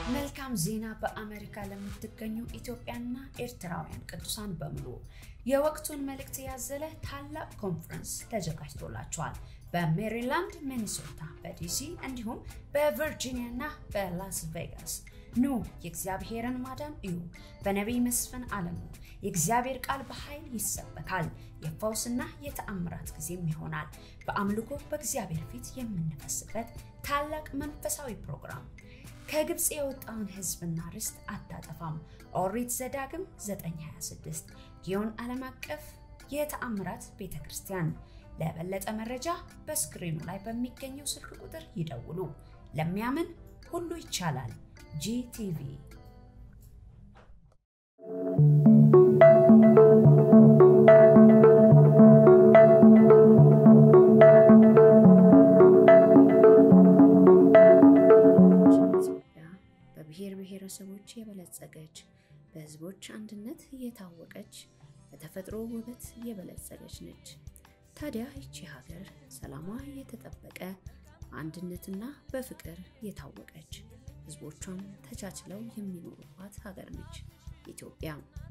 መልካም ዜና በአሜሪካ ለምትገኙ ኢትዮጵያና ኤርትራውያን ቅዱሳን በሙሉ የወቅቱን መልእክት ያዘለ ታላቅ ኮንፈረንስ ተዘጋጅቶላቸዋል። በሜሪላንድ፣ ሚኒሶታ፣ በዲሲ እንዲሁም በቨርጂኒያ እና በላስ ቬጋስ ኑ የእግዚአብሔርን ማዳን እዩ። በነቢይ መስፍን አለሙ የእግዚአብሔር ቃል በኃይል ይሰበካል። የፈውስና የተአምራት ጊዜም ይሆናል። በአምልኮ በእግዚአብሔር ፊት የምንፈስበት ታላቅ መንፈሳዊ ፕሮግራም ከግብፅ የወጣውን ሕዝብና ርስት አታጠፋም። ኦሪት ዘዳግም 926 ጊዮን ዓለም አቀፍ የተአምራት ቤተ ክርስቲያን። ለበለጠ መረጃ በስክሪኑ ላይ በሚገኘው ስልክ ቁጥር ይደውሉ። ለሚያምን ሁሉ ይቻላል። ጂቲቪ ኢትዮጵያ በብሔር ብሔረሰቦች የበለጸገች በህዝቦች አንድነት የታወቀች በተፈጥሮ ውበት የበለጸገች ነች። ታዲያ ይቺ ሀገር ሰላሟ የተጠበቀ አንድነትና በፍቅር የታወቀች ህዝቦቿም ተቻችለው የሚኖሩባት ሀገር ነች ኢትዮጵያ።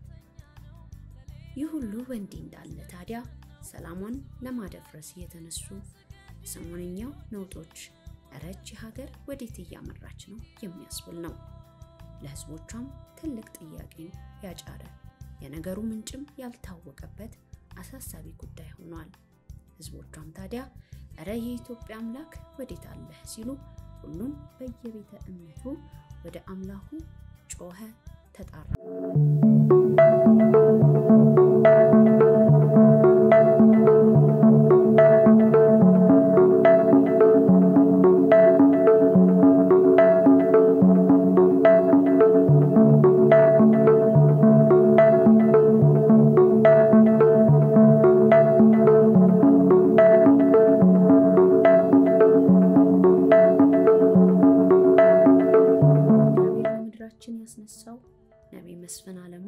ይህ ሁሉ በእንዲህ እንዳለ ታዲያ ሰላሟን ለማደፍረስ የተነሱ የሰሞነኛው ነውጦች እረ ይቺ ሀገር ወዴት እያመራች ነው የሚያስብል ነው። ለህዝቦቿም ትልቅ ጥያቄን ያጫረ የነገሩ ምንጭም ያልታወቀበት አሳሳቢ ጉዳይ ሆኗል። ህዝቦቿም ታዲያ እረ የኢትዮጵያ አምላክ ወዴት አለህ ሲሉ ሁሉም በየቤተ እምነቱ ወደ አምላኩ ጮኸ፣ ተጣራ። እግዚአብሔር ለምድራችን ያስነሳው ነቢይ መስፍን አለሙ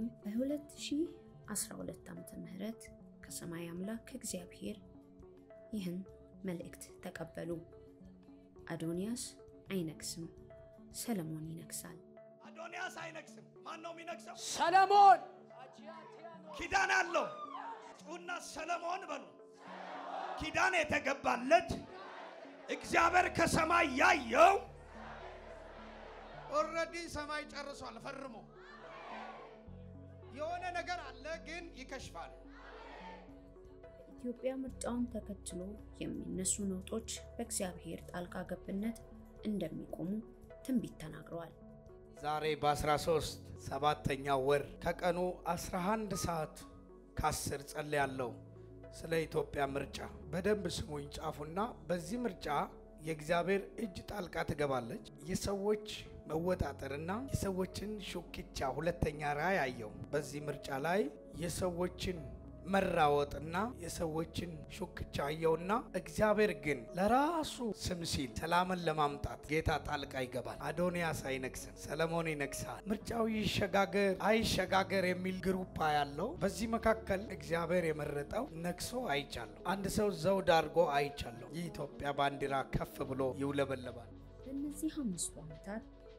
በ2012 ዓመተ ምህረት ከሰማይ አምላክ ከእግዚአብሔር ይህን መልእክት ተቀበሉ። አዶንያስ አይነግስም፣ ሰለሞን ይነግሳል። አዶንያስ አይነግስም። ማን ነው የሚነግሰው? ሰለሞን ኪዳን አለው። ጩና ሰለሞን በሉ። ኪዳን የተገባለት እግዚአብሔር ከሰማይ ያየው ኦልሬዲ ሰማይ ጨርሷል ፈርሞ። የሆነ ነገር አለ ግን ይከሽፋል። ኢትዮጵያ ምርጫውን ተከትሎ የሚነሱ ነውጦች በእግዚአብሔር ጣልቃ ገብነት እንደሚቆሙ ትንቢት ተናግረዋል። ዛሬ በ13 ሰባተኛው ወር ከቀኑ 11 ሰዓት ከአስር ጸልያለሁ ስለ ኢትዮጵያ ምርጫ። በደንብ ስሙኝ ጻፉና፣ በዚህ ምርጫ የእግዚአብሔር እጅ ጣልቃ ትገባለች። የሰዎች መወጣጠርና የሰዎችን ሹክቻ ሁለተኛ ራእይ አየው። በዚህ ምርጫ ላይ የሰዎችን መራወጥና የሰዎችን ሹክቻ አየውና እግዚአብሔር ግን ለራሱ ስም ሲል ሰላምን ለማምጣት ጌታ ጣልቃ ይገባል። አዶንያስ አይነግስም፣ ሰለሞን ይነግሳል። ምርጫው ይሸጋገር አይሸጋገር የሚል ግሩፓ ያለው በዚህ መካከል እግዚአብሔር የመረጠው ነግሶ አይቻለሁ። አንድ ሰው ዘውድ አድርጎ አይቻለሁ። የኢትዮጵያ ባንዲራ ከፍ ብሎ ይውለበለባል። በእነዚህ አምስቱ ዓመታት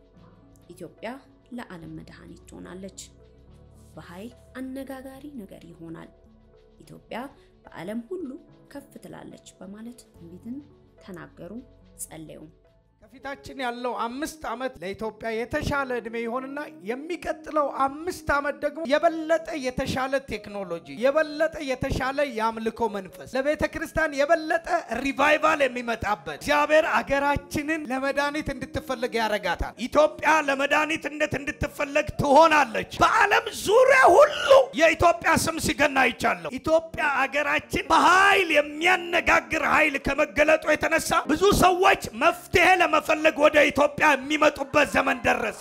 ኢትዮጵያ ለዓለም መድኃኒት ትሆናለች። በኃይል አነጋጋሪ ነገር ይሆናል። ኢትዮጵያ በዓለም ሁሉ ከፍ ትላለች በማለት ትንቢትን ተናገሩ፣ ጸለዩም። ከፊታችን ያለው አምስት ዓመት ለኢትዮጵያ የተሻለ ዕድሜ ይሆንና የሚቀጥለው አምስት ዓመት ደግሞ የበለጠ የተሻለ ቴክኖሎጂ፣ የበለጠ የተሻለ የአምልኮ መንፈስ፣ ለቤተ ክርስቲያን የበለጠ ሪቫይቫል የሚመጣበት እግዚአብሔር አገራችንን ለመድኃኒት እንድትፈለግ ያረጋታል። ኢትዮጵያ ለመድኃኒትነት እንድትፈለግ ትሆናለች። በዓለም ዙሪያ ሁሉ የኢትዮጵያ ስም ሲገና አይቻለሁ። ኢትዮጵያ አገራችን በኃይል የሚያነጋግር ኃይል ከመገለጡ የተነሳ ብዙ ሰዎች መፍትሄ ለመፈለግ ወደ ኢትዮጵያ የሚመጡበት ዘመን ደረሰ።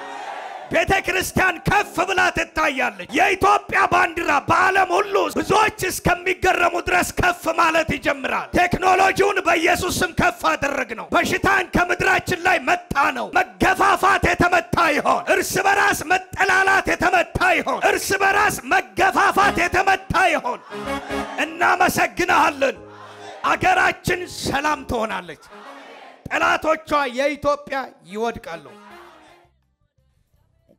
ቤተ ክርስቲያን ከፍ ብላ ትታያለች። የኢትዮጵያ ባንዲራ በዓለም ሁሉ ብዙዎች እስከሚገረሙ ድረስ ከፍ ማለት ይጀምራል። ቴክኖሎጂውን በኢየሱስ ስም ከፍ አደረግ ነው። በሽታን ከምድራችን ላይ መጣ ነው። መገፋፋት የተመታ ይሆን። እርስ በራስ መጠላላት የተመታ ይሆን። እርስ በራስ መገፋፋት የተመታ ይሆን። እናመሰግናሃለን። አገራችን ሰላም ትሆናለች። ጠላቶቿ የኢትዮጵያ ይወድቃሉ።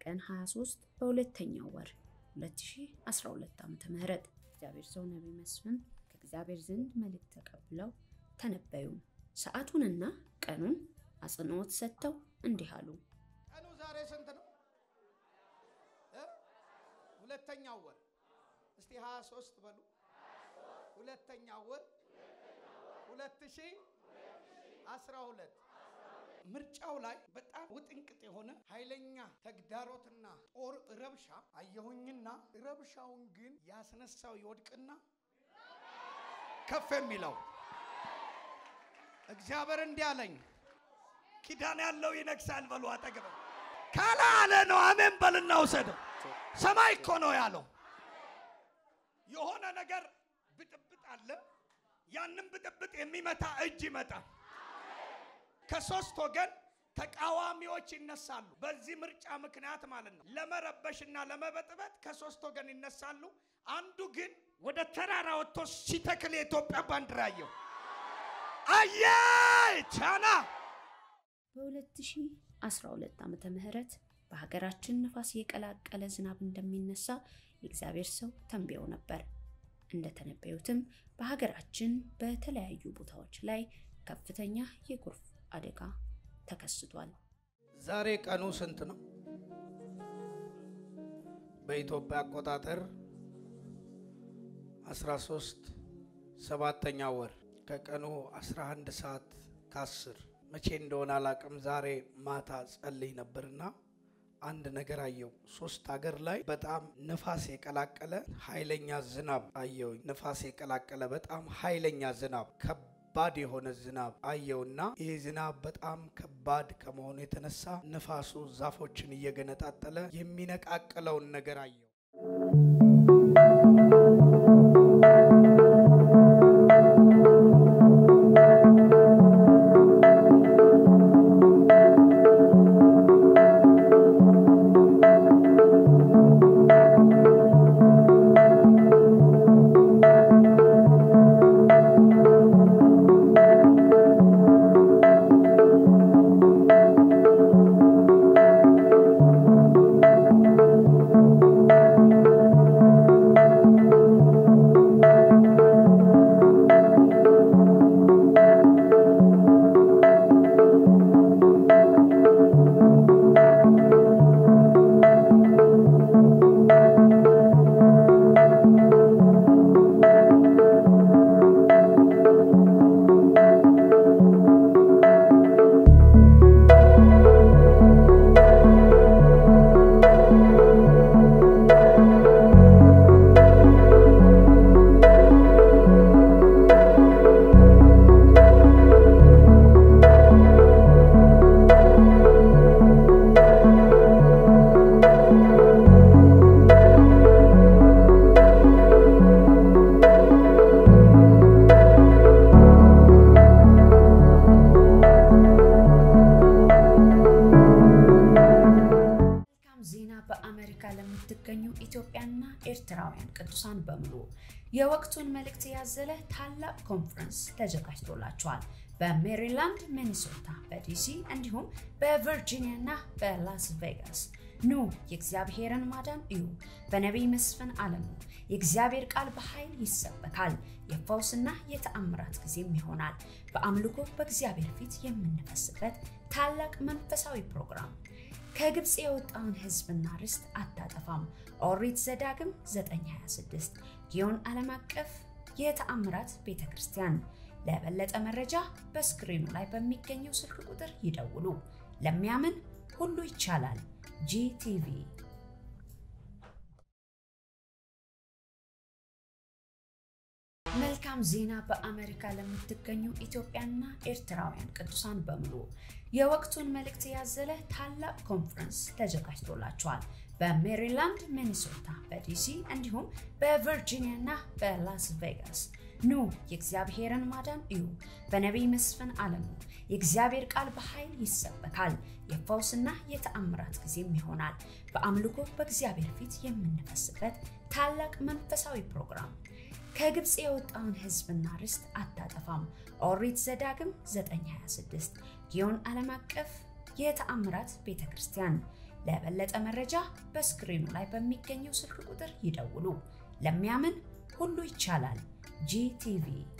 ቀን 23 በሁለተኛው ወር 2012 ዓ.ም እግዚአብሔር ሰው ነቢይ መስፍን ከእግዚአብሔር ዘንድ መልእክት ተቀብለው ተነበዩ። ሰዓቱንና ቀኑን አጽንዖት ሰጥተው እንዲህ አሉ። ቀኑ ዛሬ ስንት ነው? እ? ሁለተኛው ወር እስቲ 23 በሉ። ሁለተኛው ወር 2012 ምርጫው ላይ በጣም ውጥንቅጥ የሆነ ኃይለኛ ተግዳሮትና ጦር ረብሻ አየሁኝና ረብሻውን ግን ያስነሳው ይወድቅና ከፍ የሚለው እግዚአብሔር እንዲህ አለኝ፣ ኪዳን ያለው ይነግሳል በሉ። አጠገበ ካላ አለ ነው። አሜን በልና ውሰደው። ሰማይ እኮ ነው ያለው። የሆነ ነገር ብጥብጥ አለ። ያንን ብጥብጥ የሚመታ እጅ ይመጣል። ከሶስት ወገን ተቃዋሚዎች ይነሳሉ። በዚህ ምርጫ ምክንያት ማለት ነው ለመረበሽና ለመበጥበጥ ከሶስት ወገን ይነሳሉ። አንዱ ግን ወደ ተራራ ወጥቶ ሲተክል የኢትዮጵያ ባንዲራ አየሁ። አየ ቻና በ2012 ዓመተ ምህረት በሀገራችን ነፋስ የቀላቀለ ዝናብ እንደሚነሳ የእግዚአብሔር ሰው ተንብየው ነበር። እንደተነበዩትም በሀገራችን በተለያዩ ቦታዎች ላይ ከፍተኛ የጎርፍ አደጋ ተከስቷል። ዛሬ ቀኑ ስንት ነው? በኢትዮጵያ አቆጣጠር 13 ሰባተኛ ወር ከቀኑ 11 ሰዓት ከ10 መቼ እንደሆነ አላቅም። ዛሬ ማታ ጸልይ ነበርና አንድ ነገር አየው። ሶስት ሀገር ላይ በጣም ንፋስ የቀላቀለ ኃይለኛ ዝናብ አየውኝ። ንፋስ የቀላቀለ በጣም ኃይለኛ ዝናብ ከባድ የሆነ ዝናብ አየውና ይህ ዝናብ በጣም ከባድ ከመሆኑ የተነሳ ንፋሱ ዛፎችን እየገነጣጠለ የሚነቃቅለውን ነገር አየው። መልካም ዜና በአሜሪካ ለምትገኙ ኢትዮጵያና ኤርትራውያን ቅዱሳን በሙሉ የወቅቱን መልእክት ያዘለ ታላቅ ኮንፈረንስ ተዘጋጅቶላቸዋል። በሜሪላንድ፣ ሚኒሶታ፣ በዲሲ እንዲሁም በቨርጂኒያ እና በላስ ቬጋስ ኑ የእግዚአብሔርን ማዳን እዩ። በነቢይ መስፍን አለሙ የእግዚአብሔር ቃል በኃይል ይሰበካል። የፈውስና የተአምራት ጊዜም ይሆናል። በአምልኮ በእግዚአብሔር ፊት የምንፈስበት ታላቅ መንፈሳዊ ፕሮግራም ከግብፅ የወጣውን ሕዝብና ርስት አታጠፋም። ኦሪት ዘዳግም 926 ጊዮን ዓለም አቀፍ የተአምራት ቤተ ክርስቲያን። ለበለጠ መረጃ በስክሪኑ ላይ በሚገኘው ስልክ ቁጥር ይደውሉ። ለሚያምን ሁሉ ይቻላል። ጂቲቪ መልካም ዜና በአሜሪካ ለምትገኙ ኢትዮጵያና ኤርትራውያን ቅዱሳን በሙሉ የወቅቱን መልእክት ያዘለ ታላቅ ኮንፈረንስ ተዘጋጅቶላቸዋል። በሜሪላንድ፣ ሚኒሶታ፣ በዲሲ እንዲሁም በቨርጂኒያ እና በላስ ቬጋስ ኑ የእግዚአብሔርን ማዳን እዩ። በነቢይ መስፍን አለሙ የእግዚአብሔር ቃል በኃይል ይሰበካል። የፈውስና የተአምራት ጊዜም ይሆናል። በአምልኮ በእግዚአብሔር ፊት የምንፈስበት ታላቅ መንፈሳዊ ፕሮግራም ከግብፅ የወጣውን ሕዝብና ርስት አታጠፋም። ኦሪት ዘዳግም 926 ጊዮን ዓለም አቀፍ የተአምራት ቤተ ክርስቲያን። ለበለጠ መረጃ በስክሪኑ ላይ በሚገኘው ስልክ ቁጥር ይደውሉ። ለሚያምን ሁሉ ይቻላል። ጂቲቪ